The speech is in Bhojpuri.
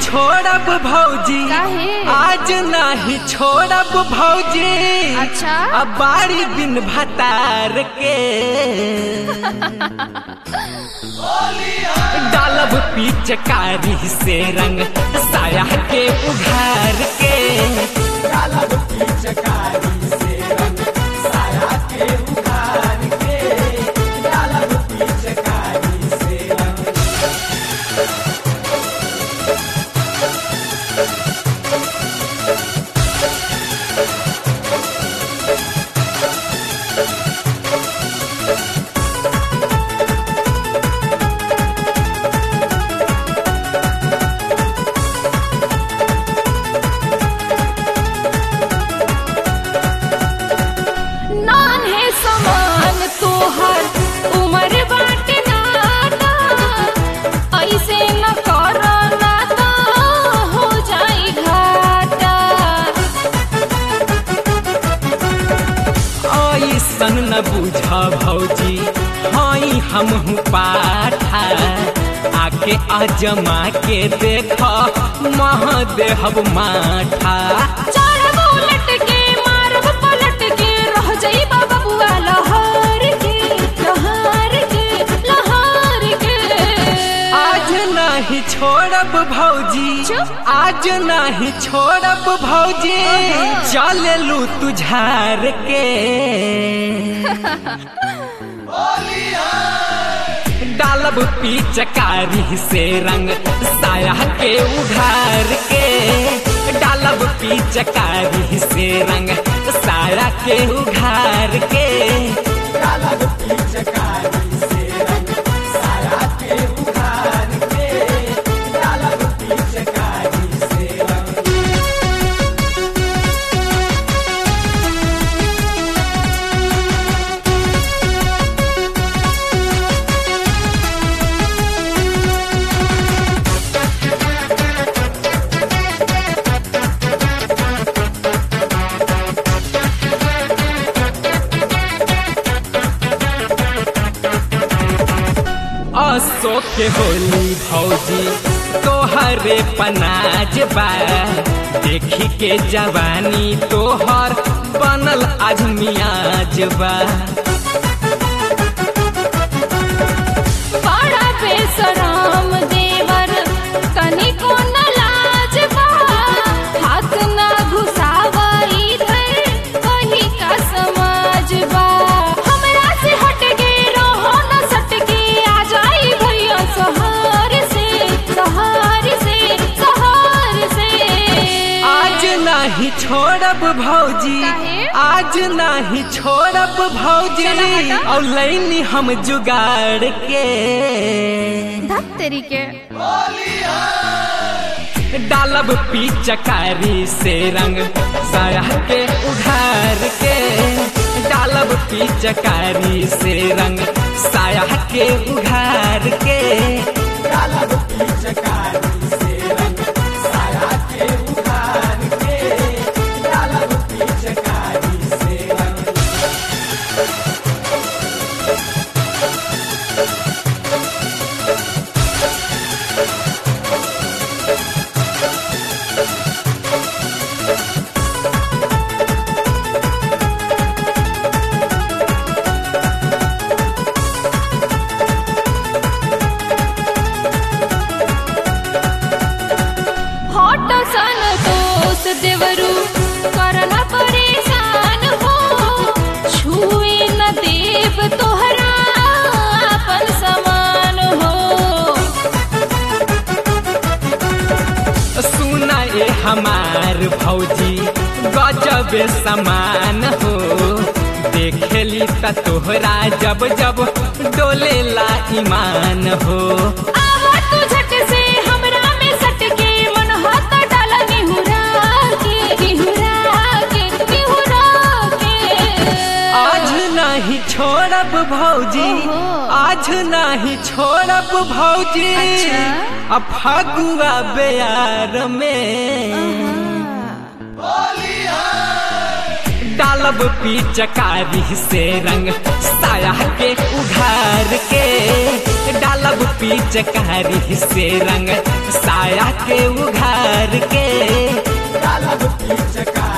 छोड़ब भौजी काहे? आज नाही छोड़ब भौजी अच्छा? अब बारी दिन भतार के डालब पिचकारी से रंग साया के उघार के डालब पिचकारी से रंग साया के उघार के डालब पिचकारी से रंग नान है समान तोहर उम्र बाटे नाता ऐसे न कर ना तो हो जाई घाटा ऐसन न बुझा भौजी हई हमहू पाठा आके अजमा के देख मह देहब माठा चढ़ब उलट के मारब पलट के रह जाई बाबा बुआ लहर के लहर के लहर के आज नहीं छोड़ब भौजी चुप। आज नहीं छोड़ब भौजी चल लू तुझार के डालब पिचकारी से रंग साया के उघार के डालब पिचकारी से रंग साया के उघार के डालब पिचकारी से रंग साया के उघार के डालब पिचकारी से रंग अशोक के होली भौजी तोहरे पनाज बा देखी के जवानी तोहर बनल आज मियाज बा बड़ा बेसराम देवर तनिको न लाज बा हाथ न घुसावा इधर वही का समाज बा हमरा से हट के रहो न सट के आ जाई भैया सहार से सहार से सहार से आज नहीं छोड़ब भौजी काहे? आज नहीं छोड़ब भौजी चला हटा। और लैनी हम जुगाड़ के धत तेरी के डालब पिचकारी से रंग साया के उघार के डालब पिचकारी से रंग साया के उघार के डालब पिचकारी से रंग साया के उघार के डालब पिचकारी से रंग हॉट सन दोस्त देवरू करना परेशान हो छुए न देव तोहरा अपन समान हो सुना ए हमार भौजी गजब समान हो देखेली त तोहरा जब जब डोलेला ईमान हो आवा तू झट से हमरा में सट के मन हाथ डाल निहुरा के निहुरा के निहुरा के आज नहीं छोड़ब भौजी ओहो। आज नहीं छोड़ब भौजी अच्छा। अब फगुआ बेयार में डालब पिचकारी से रंग साया के उघार के डालब पिचकारी से रंग साया के उघार के डालब पिचकारी